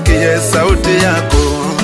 nisikie sauti yako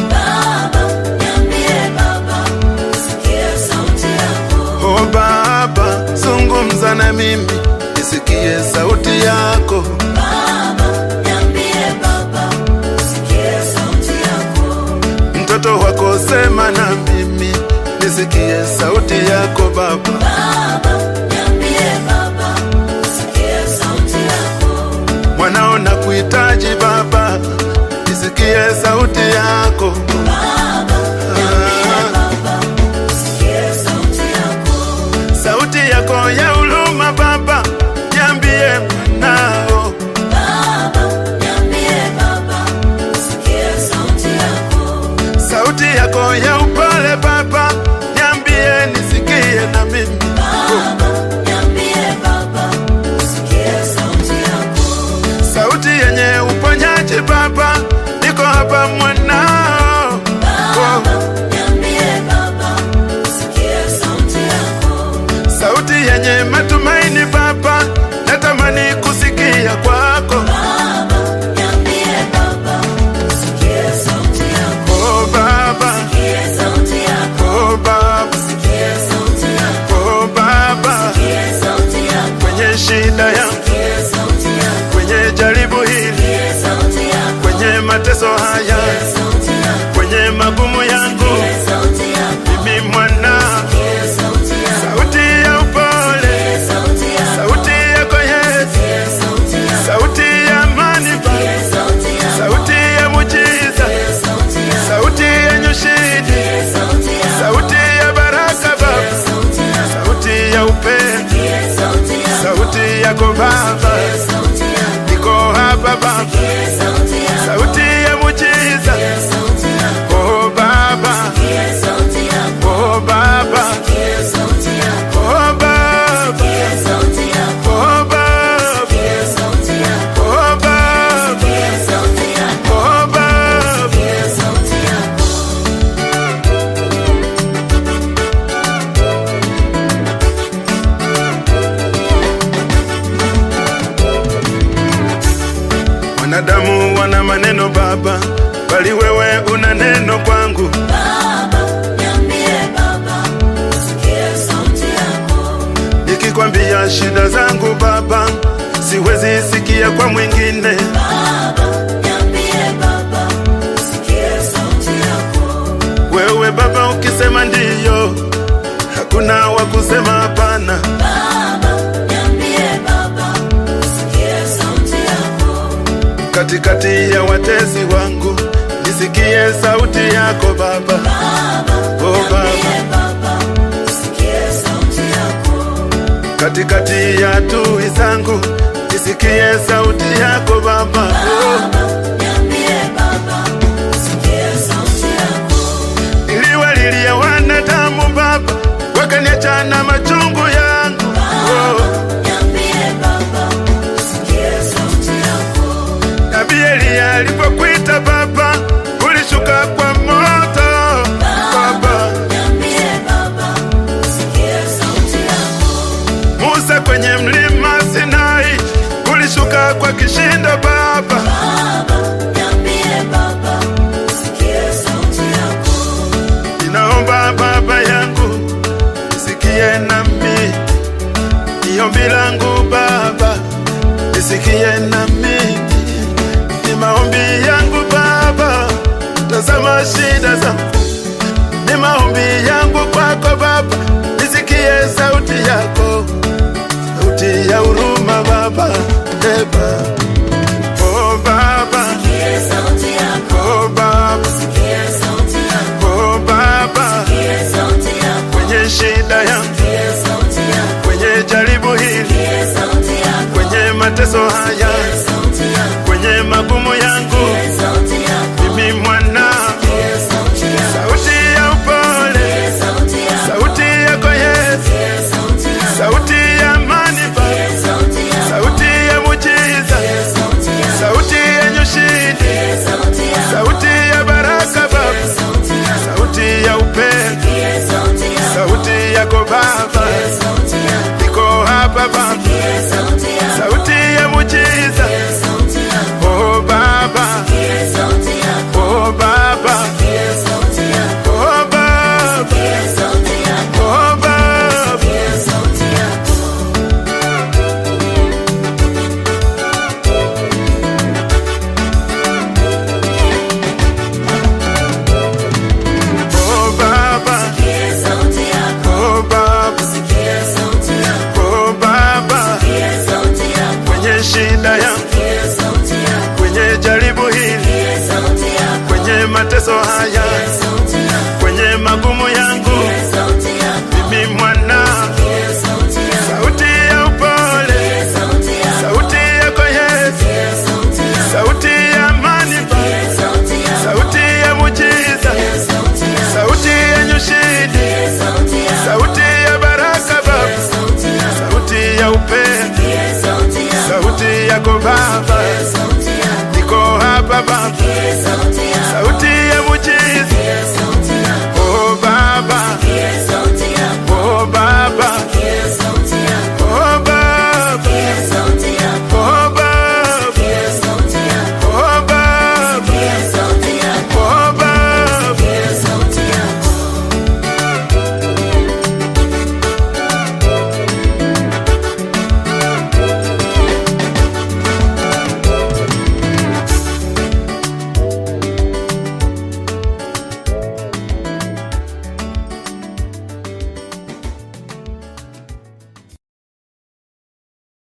Baba, niambie Baba, sikia sauti yako. o Baba, zungumza na mimi nisikie sauti yako Baba, niambie Baba, sikia sauti yako. mtoto wako sema na mimi nisikie sauti yako Baba. Baba, niambie Baba, sikia sauti yako. mwanao na kuhitaji Baba, nisikie sauti yako Baba, niambie Baba, sikia sauti yako. sauti yako ya huruma Baba, niambie mwanao Baba, niambie Baba, sikia sauti yako. sauti yako ya upole Baba, niambie nisikie na mimi Baba, niambie Baba, sikia sauti yako. sauti yenye uponyaji Baba, niko hapa mwanao Baba, niambie Baba, sikia sauti yako. sauti yenye matumaini Baba, natamani kusikia kwako Baba, niambie Baba, sikia sauti yako. oh Baba, Sikia sauti yako. oh Baba, Sikia sauti yako. oh Baba, Sikia sauti yako. kwenye shida yangu, Sikia sauti yako. kwenye jaribu hili, Sikia sauti yako. kwenye mateso haya, Sikia sauti yako. kwenye magumu yangu, Sikia sauti yako. mimi mwana, Sikia sauti yako. sauti ya upole, Sikia sauti yako. sauti yako Yesu, Sikia sauti yako. sauti ya amani Baba, Sikia sauti yako. sauti ya mujiza, Sikia sauti yako. sauti yenye ushindi, Sikia sauti yako. sauti ya baraka Sikia Baba, sauti yako. sauti ya upendo, Sikia sauti yako. sauti yako Baba, Sikia sauti yako. niko hapa Baba, Sikia sauti yako. sauti ya mujiza, Sikia sauti yako. oh Baba, Sikia sauti yako. oh Baba, Sikia sauti yako. oh Baba, Sikia sauti yako. oh Baba, Sikia sauti yako. oh Baba, Sikia sauti yako. oh Baba. Sikia sauti yako. Wanadamu wana maneno Baba, bali wewe una neno kwangu. Baba, niambie Baba, sikia sauti yako. Nikikwambia shida zangu Baba, siwezi sikia kwa mwingine. Baba, niambie Baba, sikia sauti yako. Wewe Baba ukisema ndiyo, hakuna wa kusema hapana. Baba, niambie Baba, sikia sauti yako. Katikati ya watesi wangu, nisikie sauti yako Baba. Baba, Oh niambie Baba, Baba, sikia sauti yako. katikati ya adui zangu, nisikie sauti yako Baba. Oh. Baba, niambie Baba, sikia sauti yako. Niliwalilia wanadamu Baba, wakaniacha na machungu yangu. Oh. Niambie Baba, sikia sauti yako. Nabii Eliya alipokuita Baba, ulishuka kwa moto Baba. Niambie Baba, sikia sauti yako. Musa kwenye mlima Sinai, ulishuka kwa kishindo Baba. Baba, niambie Baba, sikia sauti yako. Ninaomba Baba yangu, nisikie nami, ni ombi langu Baba, nisikie nami, ni maombi yangu Baba, tazama shida zangu, ni maombi yangu kwako Baba, nisikie sauti yako, sauti ya huruma Baba, eba Oh Baba, Sikia sauti yako. oh Baba, Sikia sauti yako. oh Baba, Sikia sauti yako. kwenye shida yangu Sikia sauti yako. kwenye jaribu hili, Sikia sauti yako. kwenye mateso haya, Sikia sauti yako. kwenye magumu yangu, Sikia sauti yako. mimi mwana, Sikia sauti yako. sauti ya upole, Sikia sauti yako. sauti yako Yesu, Sikia sauti yako. sauti ya amani Baba, Sikia sauti yako. sauti ya mujiza, Sikia sauti yako. sauti yenye ushindi, Sikia sauti yako. sauti ya baraka Baba, Sikia sauti yako. sauti ya upendo, Sikia sauti yako. sauti yako Baba, Sikia sauti yako. niko hapa Baba, Sikia sauti yako. sauti ya mujiza, Sikia shida yangu, sikia sauti yako, kwenye jaribu hili, sikia sauti yako, kwenye mateso haya, sikia sauti yako, kwenye magumu yangu, sikia sauti yako, mimi mwana, sikia sauti yako, sauti ya upole, sikia sauti yako, sauti yako Yesu, sikia sauti yako, sauti ya amani Baba, sikia sauti yako, sauti ya mujiza, sikia sauti yako, sauti yenye ushindi, sikia sauti yako, sauti ya baraka Baba, sikia sauti yako, sauti ya upendo, sikia sauti yako, sauti yako Baba,